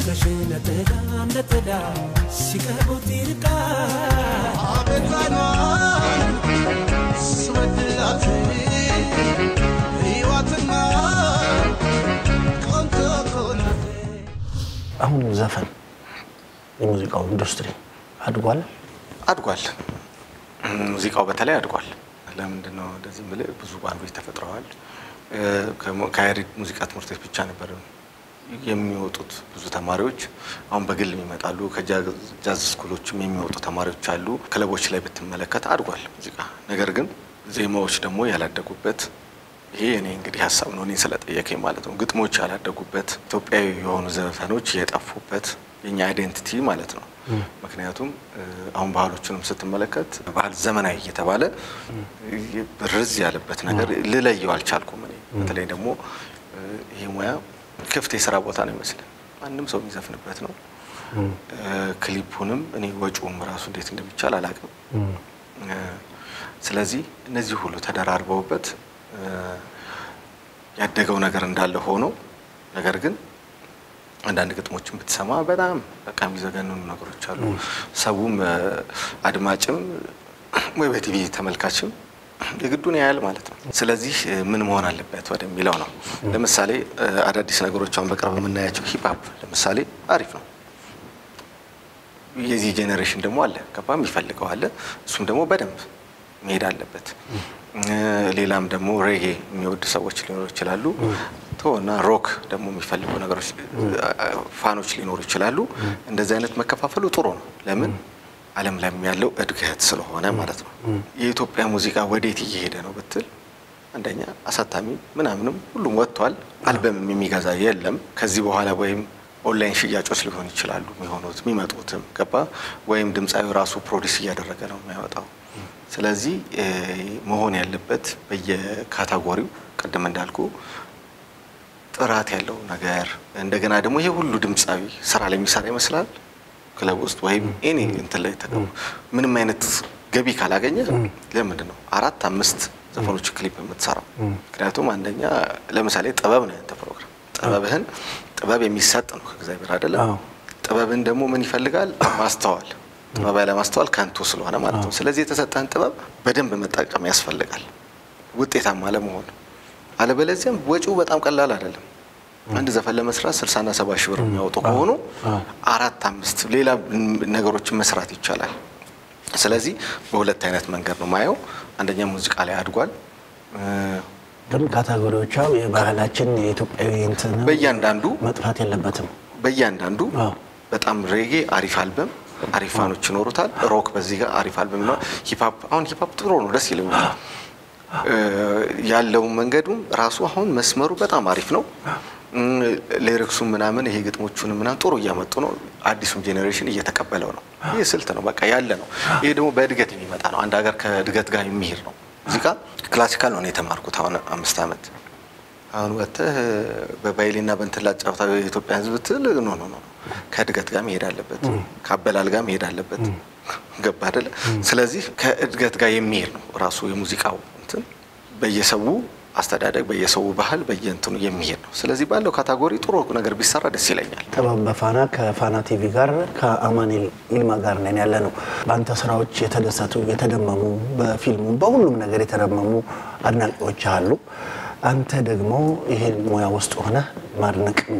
ፍቅርሽ ነጠላ ነጠላ ሲቀርቡት ይርቃል አቤቷኗን ስወድላት ሕይወትማ ቆንጆ እኮ ናት። አሁን ዘፈን የሙዚቃው ኢንዱስትሪ አድጓል። አድጓል። ሙዚቃው በተለይ አድጓል። ለምንድን ነው እንደዚህ የምልህ? ብዙ ባንዶች ተፈጥረዋል። እ፣ ከሞ- ከያሬድ ሙዚቃ ትምህርት ቤት ብቻ ነበር የሚወጡት ብዙ ተማሪዎች። አሁን በግል ይመጣሉ። ከጃዝ ስኩሎችም የሚወጡ ተማሪዎች አሉ። ክለቦች ላይ ብትመለከት አድጓል ሙዚቃ። ነገር ግን ዜማዎች ደግሞ ያላደጉበት ይሄ እኔ እንግዲህ ሀሳብ ነው፣ እኔ ስለጠየቀኝ ማለት ነው። ግጥሞች ያላደጉበት ኢትዮጵያዊ የሆኑ ዘፈኖች የጠፉበት የኛ አይዴንቲቲ ማለት ነው። ምክንያቱም እ፣ አሁን ባህሎቹንም ስትመለከት ባህል ዘመናዊ እየተባለ ብርዝ ያለበት ነገር ልለየው አልቻልኩም። እኔ በተለይ ደግሞ እ፣ ይሄ ሙያ ክፍት የስራ ቦታ ነው ይመስለን ማንም ሰው የሚዘፍንበት ነው። እ፣ ክሊፑንም እኔ ወጪውም ራሱ እንዴት እንደሚቻል አላውቅም። እ፣ ስለዚህ እነዚህ ሁሉ ተደራርበውበት እ፣ ያደገው ነገር እንዳለ ሆኖ ነገር ግን አንዳንድ ግጥሞችን ብትሰማ በጣም በቃ የሚዘገንኑ ነገሮች አሉ። ሰውም እ፣ አድማጭም ወይ በቲቪ ተመልካችም የግዱን ያያል ማለት ነው። ስለዚህ እ፣ ምን መሆን አለበት ወደሚለው ነው። ለምሳሌ እ፣ አዳዲስ ነገሮች አሁን በቅርብ የምናያቸው ሂፕሀፕ ለምሳሌ አሪፍ ነው። የዚህ ጄኔሬሽን ደግሞ አለ ገባ የሚፈልገው አለ። እሱም ደግሞ በደንብ መሄድ አለበት። እ፣ ሌላም ደግሞ ሬጌ የሚወዱ ሰዎች ሊኖሩ ይችላሉ። ቶና ሮክ ደግሞ የሚፈልጉ ነገሮች እ፣ ፋኖች ሊኖሩ ይችላሉ። እንደዚህ አይነት መከፋፈሉ ጥሩ ነው። ለምን ዓለም ላይ ያለው እድገት ስለሆነ ማለት ነው። የኢትዮጵያ ሙዚቃ ወዴት እየሄደ ነው ብትል አንደኛ አሳታሚ ምናምንም ሁሉም ወጥቷል። አልበምም የሚገዛ የለም ከዚህ በኋላ ወይም ኦንላይን ሽያጮች ሊሆኑ ይችላሉ የሚሆኑት የሚመጡትም ገባ ወይም ድምፃዊ ራሱ ፕሮዲስ እያደረገ ነው የሚያወጣው። ስለዚህ እ፣ መሆን ያለበት በየካታጎሪው ቅድም እንዳልኩ ጥራት ያለው ነገር እንደገና ደግሞ ይሄ ሁሉ ድምፃዊ ስራ ላይ የሚሰራ ይመስላል ክለብ ውስጥ ወይም ኤኒ እንትን ላይ ተገቡ ምንም አይነት ገቢ ካላገኘ ለምንድን ነው አራት አምስት ዘፈኖች ክሊፕ የምትሰራው? ምክንያቱም አንደኛ ለምሳሌ ጥበብ ነው ያንተ ፕሮግራም። ጥበብህን ጥበብ የሚሰጥ ነው ከእግዚአብሔር አይደለም። አዎ። ጥበብን ደግሞ ምን ይፈልጋል? ማስተዋል። ጥበብ ያለ ማስተዋል ከንቱ ስለሆነ ማለት ነው። ስለዚህ የተሰጠህን ጥበብ በደንብ መጠቀም ያስፈልጋል ውጤታማ ለመሆን። አለበለዚያም ወጪው በጣም ቀላል አይደለም። አንድ ዘፈን ለመስራት ስልሳና ሰባ ሺህ ብር የሚያወጡ ከሆኑ አራት አምስት ሌላ ነገሮችን መስራት ይቻላል። ስለዚህ በሁለት አይነት መንገድ ነው ማየው። አንደኛ ሙዚቃ ላይ አድጓል። እ፣ ግን ካታጎሪዎቿ የባህላችን የኢትዮጵያዊ እንትን በእያንዳንዱ መጥፋት የለበትም። በእያንዳንዱ አዎ። በጣም ሬጌ አሪፍ አልበም አሪፍ ፋኖች ይኖሩታል። ሮክ በዚህ ጋር አሪፍ አልበም ነው። ሂፓፕ አሁን ሂፓፕ ጥሩ ነው፣ ደስ ይለኛል። እ፣ ያለው መንገዱም ራሱ አሁን መስመሩ በጣም አሪፍ ነው። ሌሪክሱም ምናምን ይሄ ግጥሞቹን ምናምን ጥሩ እያመጡ ነው። አዲሱም ጄኔሬሽን እየተቀበለው ነው። ይህ ስልት ነው፣ በቃ ያለ ነው። ይሄ ደግሞ በእድገት የሚመጣ ነው። አንድ ሀገር ከእድገት ጋር የሚሄድ ነው። ሙዚቃ ክላሲካል ነው እኔ የተማርኩት አሁን አምስት ዓመት አሁን ወጥተህ በባይሌና በእንትን ላጫውታ የኢትዮጵያ ሕዝብ ትል ኖ ኖ ኖ ከእድገት ጋር መሄድ አለበት፣ ከአበላል ጋር መሄድ አለበት። ገባ አይደለ? ስለዚህ ከእድገት ጋር የሚሄድ ነው ራሱ የሙዚቃው እንትን በየሰው አስተዳደግ፣ በየሰው ባህል፣ በየእንትኑ የሚሄድ ነው። ስለዚህ ባለው ካታጎሪ ጥሩ ነገር ቢሰራ ደስ ይለኛል። ጥበብ በፋና ከፋና ቲቪ ጋር ከአማኑኤል ይልማ ጋር ነን ያለ ነው። በአንተ ስራዎች የተደሰቱ የተደመሙ፣ በፊልሙ በሁሉም ነገር የተደመሙ አድናቂዎች አሉ። አንተ ደግሞ ይሄን ሙያ ውስጥ ሆነ ማድነቅም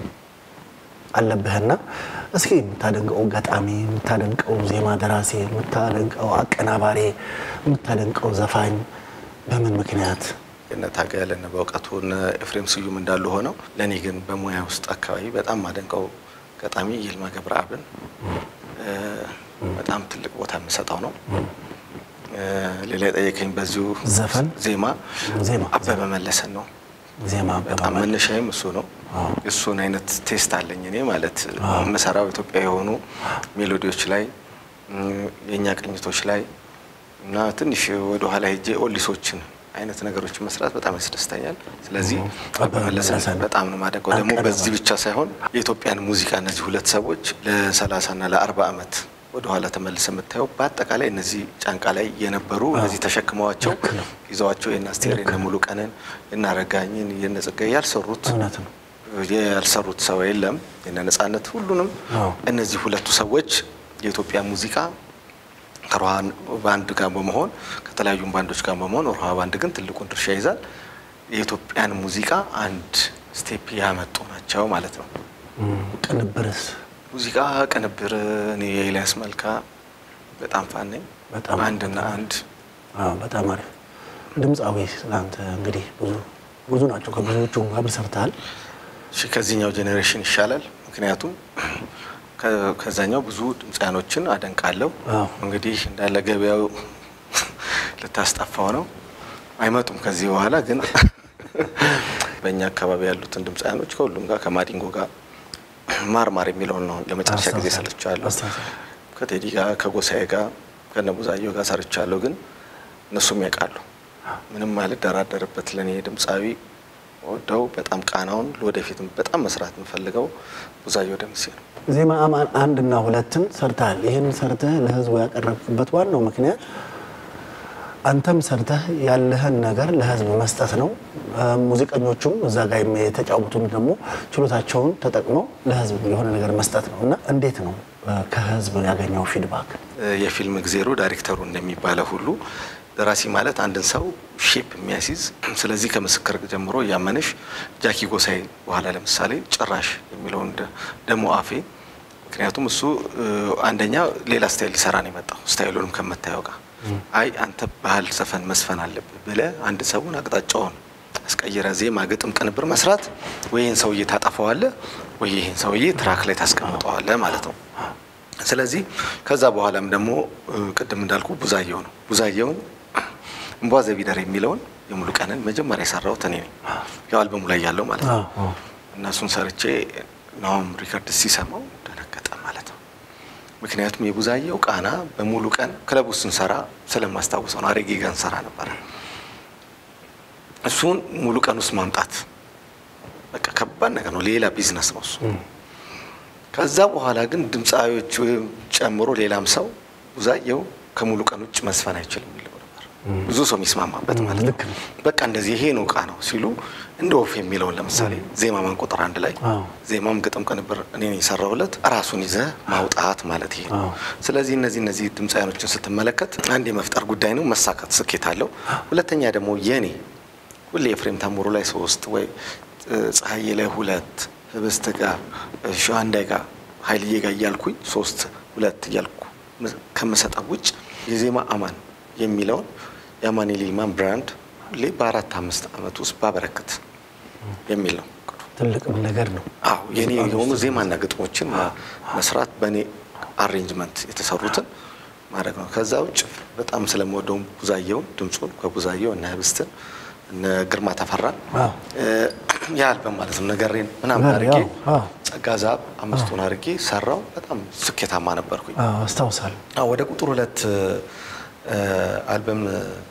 አለብህና እስኪ የምታደንቀው ገጣሚ፣ የምታደንቀው ዜማ ደራሲ፣ የምታደንቀው አቀናባሪ፣ የምታደንቀው ዘፋኝ በምን ምክንያት? እነ ታገለ እነ በእውቀቱ እነ ኤፍሬም ስዩም እንዳሉ ሆነው ለእኔ ግን በሙያ ውስጥ አካባቢ በጣም ማደንቀው ገጣሚ ይልማ ገብረአብን እ፣ በጣም ትልቅ ቦታ የምሰጠው ነው። እ፣ ሌላ የጠየቀኝ በዚሁ ዘፈን? ዜማ ዜማ አበበ መለሰን ነው። ዜማ በጣም አበባ መነሻዬም እሱ ነው። እሱን አይነት ቴስት አለኝ እኔ ማለት የምሰራው ኢትዮጵያ የሆኑ ሜሎዲዎች ላይ እም፣ የእኛ ቅኝቶች ላይ እና ትንሽ ወደኋላ ሄጄ ኦሊሶችን አይነት ነገሮችን መስራት በጣም ያስደስተኛል። ስለዚህ አበበ መለሰን በጣም ነው ማደንቀው። ደግሞ በዚህ ብቻ ሳይሆን የኢትዮጵያን ሙዚቃ እነዚህ ሁለት ሰዎች ለሰላሳና ለአርባ ዓመት ወደኋላ ተመልሰ የምታየው በአጠቃላይ እነዚህ ጫንቃ ላይ የነበሩ እነዚህ ተሸክመዋቸው ይዘዋቸው የነ አስቴር የነ ሙሉ ቀንን የነ አረጋኝን የነ ጸጋዬ ያልሰሩት እውነት ነው። ያልሰሩት ሰው የለም። የነ ነጻነት ሁሉንም አዎ። እነዚህ ሁለቱ ሰዎች የኢትዮጵያ ሙዚቃ ከሮሃ ባንድ ጋር በመሆን ከተለያዩ ባንዶች ጋር በመሆን ሮሃ ባንድ ግን ትልቁን ድርሻ ይዛል። የኢትዮጵያን ሙዚቃ አንድ ስቴፕ ያመጡ ናቸው ማለት ነው። እም፣ ቅንብርስ ሙዚቃ ቅንብር እኔ የኤልያስ መልካ በጣም ፋን ነኝ። በጣም አንድና አንድ አዎ፣ በጣም አሪፍ ድምፃዊ ስለአንተ እንግዲህ ብዙ ብዙ ናቸው። ከብዙዎቹ አብረህ ሰርተሃል። እሺ ከዚህኛው ጄኔሬሽን ይሻላል። ምክንያቱም ከ- ከዛኛው ብዙ ድምፃያኖችን አደንቃለሁ። አዎ። እንግዲህ እንዳለ ገበያው ልታስጠፋው ነው። አይመጡም ከዚህ በኋላ ግን በእኛ አካባቢ ያሉትን ድምፃያኖች ከሁሉም ጋር ከማዲንጎ ጋር ማርማር የሚለውን ነው ለመጨረሻ ጊዜ አስታውሳለሁ። ሰርቻለሁ። አስታውሳለሁ። ከቴዲ ጋር ከጎሳዬ ጋር ከነቡዛየው ጋር ሰርቻለሁ። ግን እነሱም ያውቃሉ። ምንም ማለት ደራደርበት ለእኔ ድምፃዊ ወደው በጣም ቃናውን ለወደፊትም በጣም መስራት የምፈልገው ቡዛየው ደምሴ ነው። ዜማ አማን አንድና ሁለትን ሰርተሃል። ይህን ሰርተህ ለህዝቡ ያቀረብክበት ዋናው ምክንያት አንተም ሰርተህ ያለህን ነገር ለህዝብ መስጠት ነው። እ፣ ሙዚቀኞቹም እዛ ጋር የተጫወቱም ደግሞ ችሎታቸውን ተጠቅመው ለህዝብ የሆነ ነገር መስጠት ነው እና እንዴት ነው እ፣ ከህዝብ ያገኘው ፊድባክ? የፊልም እግዜሩ ዳይሬክተሩ እንደሚባለው ሁሉ ደራሲ ማለት አንድን ሰው ሼፕ የሚያስይዝ ስለዚህ ከምስክር ጀምሮ እያመነሽ ጃኪ ጎሳይ በኋላ ለምሳሌ ጭራሽ የሚለውን ደ- ደሞ አፌ ምክንያቱም እሱ እ፣ አንደኛ ሌላ ስታይል ሊሰራ ነው የመጣው ስታይሉንም ከምታየው ጋር አይ አንተ ባህል ዘፈን መስፈን አለብህ ብለህ አንድ ሰውን አቅጣጫውን አስቀይረ ዜማ፣ ግጥም፣ ቅንብር መስራት ወይ ይህን ሰውዬ ታጠፈዋለህ ወይ ይህን ሰውዬ ትራክ ላይ ታስቀምጠዋለህ ማለት ነው። ስለዚህ ከዛ በኋላም ደግሞ እ፣ ቅድም እንዳልኩ ቡዛየው ነው። ቡዛየውን እምቧ ዘቢደር የሚለውን የሙሉ ቀንን መጀመሪያ የሰራሁት እኔ ነኝ። ያው አልበሙ ላይ ያለው ማለት ነው። አዎ፣ አዎ። እና እሱን ሰርቼ ናሆም ሪከርድ ሲሰማው ደነገጠ ማለት ነው። ምክንያቱም የቡዛየው ቃና በሙሉ ቀን ክለቡ ስንሰራ ስለማስታውሰው ነው። አሬጌ ጋር እንሰራ ነበረ። እሱን ሙሉ ቀን ውስጥ ማምጣት በቃ ከባድ ነገር ነው። ሌላ ቢዝነስ ነው እሱ። ከዛ በኋላ ግን ድምፃዊዎች ወይም ጨምሮ ሌላም ሰው ቡዛየው ከሙሉ ቀን ውጭ መስፈን አይችልም የሚለው ነበር። ብዙ ሰው የሚስማማበት ማለት ነው። ልክ ነው። በቃ እንደዚህ ይሄ ነው እቃ ነው ሲሉ እንደ ወፍ የሚለውን ለምሳሌ ዜማ ማን ቁጥር አንድ ላይ አዎ። ዜማም ግጥም ቅንብር እኔ ነኝ የሰራሁለት ራሱን ይዘህ ማውጣት ማለት ይሄ ነው። አዎ። ስለዚህ እነዚህ እነዚህ ድምፃያኖችን ስትመለከት አንድ የመፍጠር ጉዳይ ነው፣ መሳካት ስኬት አለው። ሁለተኛ ደግሞ የኔ ሁሌ ኤፍሬም ታምሩ ላይ ሶስት ወይ እ፣ ፀሐዬ ላይ ሁለት ህብስት ጋር እ፣ ሸዋንዳይ ጋር ኃይልዬ ጋር እያልኩኝ ሶስት ሁለት እያልኩ ም- ከምሰጠው ውጭ የዜማ አማን የሚለውን የአማን የሊማን ብራንድ ሁሌ በአራት አምስት ዓመት ውስጥ ባበረክት የሚል ነው። ትልቅ ነገር ነው። አዎ የኔ የሆኑ ዜማና ግጥሞችን ማ- መስራት በእኔ አሬንጅመንት የተሰሩትን ማድረግ ነው። ከዛ ውጭ በጣም ስለምወደው ቡዛየውን ድምፁን ከቡዛየው እነ ህብስትን እነ ግርማ ተፈራን አዎ። እ፣ የአልበም ማለት ነው ነገሬን ምናምን ነገር አድርጌ ያው፣ አዎ። ጸጋ ዛብ አምስቱን አድርጌ ሰራው። በጣም ስኬታማ ነበርኩኝ። አዎ፣ አስታውሳለሁ። አዎ ወደ ቁጥር ሁለት እ፣ አልበም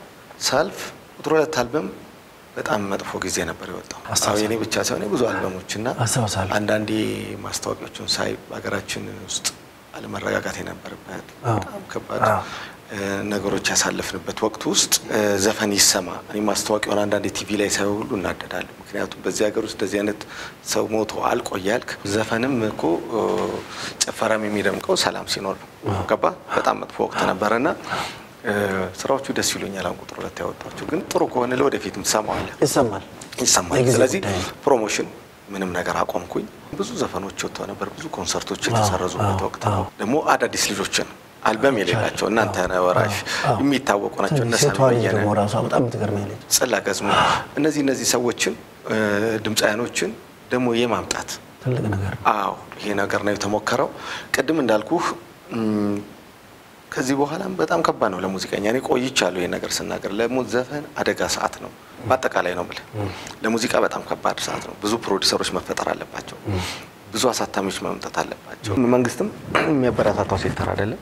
ሳልፍ ቁጥር ሁለት አልበም በጣም መጥፎ ጊዜ ነበር የወጣው። አዎ አስታውሳለሁ። የኔ ብቻ ሳይሆን የብዙ አልበሞችና አስታውሳለሁ። አንዳንዴ ማስታወቂያዎችን ሳይ በሀገራችን ውስጥ አለመረጋጋት የነበረበት አዎ። በጣም ከባድ አዎ። እ፣ ነገሮች ያሳለፍንበት ወቅት ውስጥ እ፣ ዘፈን ይሰማ እኔ ማስታወቂያውን አንዳንዴ ቲቪ ላይ ሳይ ሁሉ እናደዳለሁ። ምክንያቱም በዚህ ሀገር ውስጥ እንደዚህ አይነት ሰው ሞቶ አልቆ እያልክ ዘፈንም እኮ እ፣ ጭፈራም የሚደምቀው ሰላም ሲኖር ነው። ገባ በጣም መጥፎ ወቅት ነበረና እ፣ ስራዎቹ ደስ ይሉኛል። አሁን ቁጥር ሁለት ያወጣቸው ግን ጥሩ ከሆነ ለወደፊትም ትሰማዋለህ ይሰማል። ይሰማል። የጊዜ ስለዚህ ጉዳይ ነው። ፕሮሞሽን ምንም ነገር አቆምኩኝ። ብዙ ዘፈኖች ወጥተው ነበር። ብዙ ኮንሰርቶች የተሰረዙበት አዎ፣ ወቅት አዎ። ነው። ደግሞ አዳዲስ ልጆችን አልበም የሌላቸው እናንተ ወራሽ አዎ። የሚታወቁ ናቸው። እነ ሴቷ ሳሚ ልጅ በየነ፣ ደግሞ ራሷ በጣም የምትገርመኝ ልጅ ጽላ ገዝሙ እነዚህ እነዚህ ሰዎችን እ፣ ድምፃያኖችን ደግሞ የማምጣት ትልቅ ነገር ነው። አዎ ይሄ ነገር ነው የተሞከረው። ቅድም እንዳልኩህ እም፣ ከዚህ በኋላም በጣም ከባድ ነው ለሙዚቀኛ። እኔ ቆይቻለሁ ይሄ ነገር ስናገር። ለሙት ዘፈን አደጋ ሰዓት ነው፣ በአጠቃላይ ነው የምልህ። ለሙዚቃ በጣም ከባድ ሰዓት ነው። ብዙ ፕሮዲሰሮች መፈጠር አለባቸው። ብዙ አሳታሚዎች መምጣት አለባቸው። መንግስትም የሚያበረታታው ሴክተር አይደለም።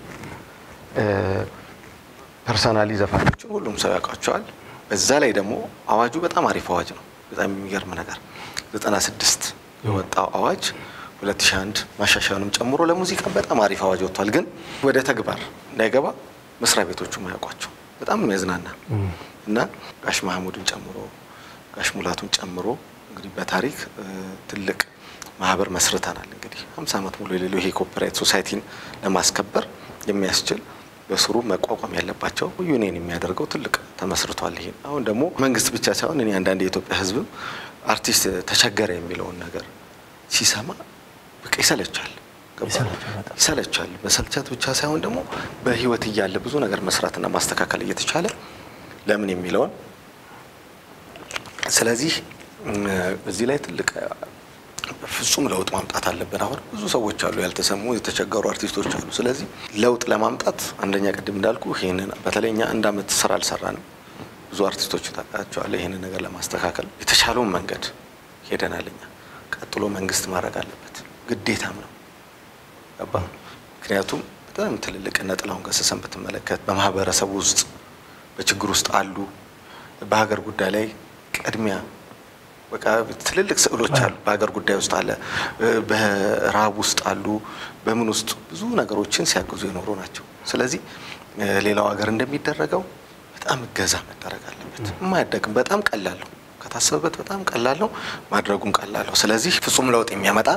ፐርሰናሊ ዘፋኞችን ሁሉም ሰው ያውቃቸዋል። በዛ ላይ ደግሞ አዋጁ በጣም አሪፍ አዋጅ ነው። በጣም የሚገርም ነገር 96 የወጣው አዋጅ 2001 ማሻሻያንም ጨምሮ ለሙዚቃ በጣም አሪፍ አዋጅ ወጥቷል። ግን ወደ ተግባር እንዳይገባ መስሪያ ቤቶቹ ማያውቋቸው በጣም የሚያዝናና እና ጋሽ ማህሙድን ጨምሮ ጋሽ ሙላቱን ጨምሮ እንግዲህ በታሪክ እ፣ ትልቅ ማህበር መስርተናል። እንግዲህ 50 ዓመት ሙሉ የሌለው ይሄ ኮፒራይት ሶሳይቲን ለማስከበር የሚያስችል በስሩ መቋቋም ያለባቸው ዩኒየን የሚያደርገው ትልቅ ተመስርቷል። ይሄ አሁን ደግሞ መንግስት ብቻ ሳይሆን እኔ አንዳንድ የኢትዮጵያ ሕዝብም አርቲስት ተቸገረ የሚለውን ነገር ሲሰማ በቃ ይሰለቻል። ገባ? ይሰለቻል በጣም። ይሰለቻል። መሰልቸት ብቻ ሳይሆን ደግሞ በህይወት እያለ ብዙ ነገር መስራትና ማስተካከል እየተቻለ ለምን የሚለውን ስለዚህ እም፣ እዚህ ላይ ትልቅ ፍጹም ለውጥ ማምጣት አለብን። አሁን ብዙ ሰዎች አሉ፣ ያልተሰሙ የተቸገሩ አርቲስቶች አሉ። ስለዚህ ለውጥ ለማምጣት አንደኛ ቅድም እንዳልኩ ይህንን በተለይ እኛ አንድ አመት ስራ አልሰራንም። ብዙ አርቲስቶች ታውቃቸዋለህ። ይህንን ነገር ለማስተካከል የተሻለውን መንገድ ሄደናል። እኛ ቀጥሎ መንግስት ማድረግ አለበት፣ ግዴታም ነው። ገባ? ምክንያቱም በጣም ትልልቅ እነ ጥላሁን ገሰሰን ብትመለከት በማህበረሰቡ ውስጥ በችግር ውስጥ አሉ። በሀገር ጉዳይ ላይ ቅድሚያ በቃ ትልልቅ ስዕሎች አሉ። በሀገር ጉዳይ ውስጥ አለ፣ በረሃብ ውስጥ አሉ፣ በምን ውስጥ ብዙ ነገሮችን ሲያግዙ የኖሩ ናቸው። ስለዚህ እ፣ ሌላው ሀገር እንደሚደረገው በጣም እገዛ መደረግ አለበት። የማያደግም በጣም ቀላል ነው፣ ከታሰበበት በጣም ቀላል ነው፣ ማድረጉም ቀላል ነው። ስለዚህ ፍጹም ለውጥ የሚያመጣ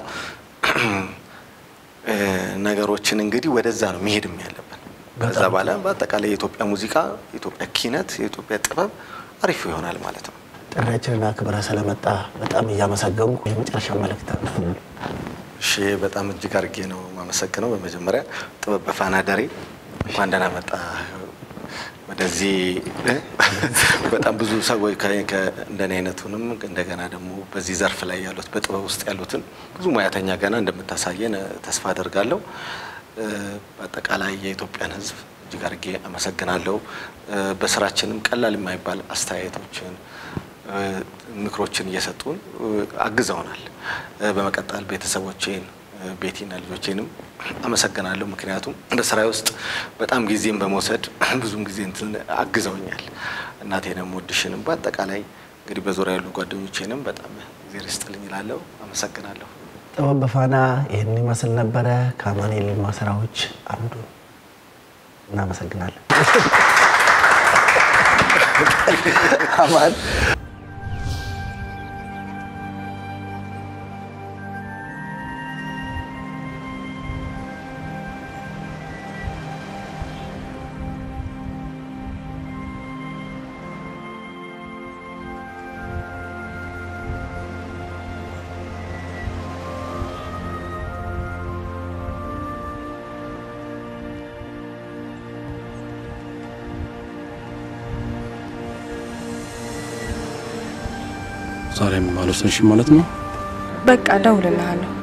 እ፣ ነገሮችን እንግዲህ ወደዛ ነው መሄድም ያለብን። ከዛ በጣም በኋላ በአጠቃላይ የኢትዮጵያ ሙዚቃ፣ የኢትዮጵያ ኪነት፣ የኢትዮጵያ ጥበብ አሪፍ ይሆናል ማለት ነው። ጥሪያችንን አክብረህ ስለመጣ በጣም እያመሰገንኩ የመጨረሻ መልእክት አለ። እሺ በጣም እጅግ አድርጌ ነው የማመሰግነው። በመጀመሪያ ጥበብ በፋና ደሬ እንኳን ደህና መጣ ወደዚህ እ? በጣም ብዙ ሰዎች ከ- ከ- እንደኔ አይነቱንም እንደገና ደግሞ በዚህ ዘርፍ ላይ ያሉት በጥበብ ውስጥ ያሉትን ብዙ ሙያተኛ ገና እንደምታሳየን እ፣ ተስፋ አደርጋለሁ። እ፣ በአጠቃላይ የኢትዮጵያን ሕዝብ እጅግ አድርጌ አመሰግናለሁ። እ፣ በስራችንም ቀላል የማይባል አስተያየቶችን እ፣ ምክሮችን እየሰጡን እ፣ አግዘውናል። እ፣ በመቀጠል ቤተሰቦቼን እ፣ ቤቲና ልጆቼንም አመሰግናለሁ። ምክንያቱም በስራዬ ውስጥ በጣም ጊዜም በመውሰድ ብዙም ጊዜ እንትን አግዘውኛል። እናቴንም ወድሽንም በአጠቃላይ እንግዲህ በዙሪያ ያሉ ጓደኞቼንም በጣም ጊዜ ርስጥልኝ እላለሁ። አመሰግናለሁ። ጥበብ በፋና ይህን ይመስል ነበረ። ከአማኑኤል ይልማ ስራዎች አንዱ እናመሰግናለን። አማን ዛሬም አልወሰንሽም ማለት ነው? በቃ እደውልልሃለሁ።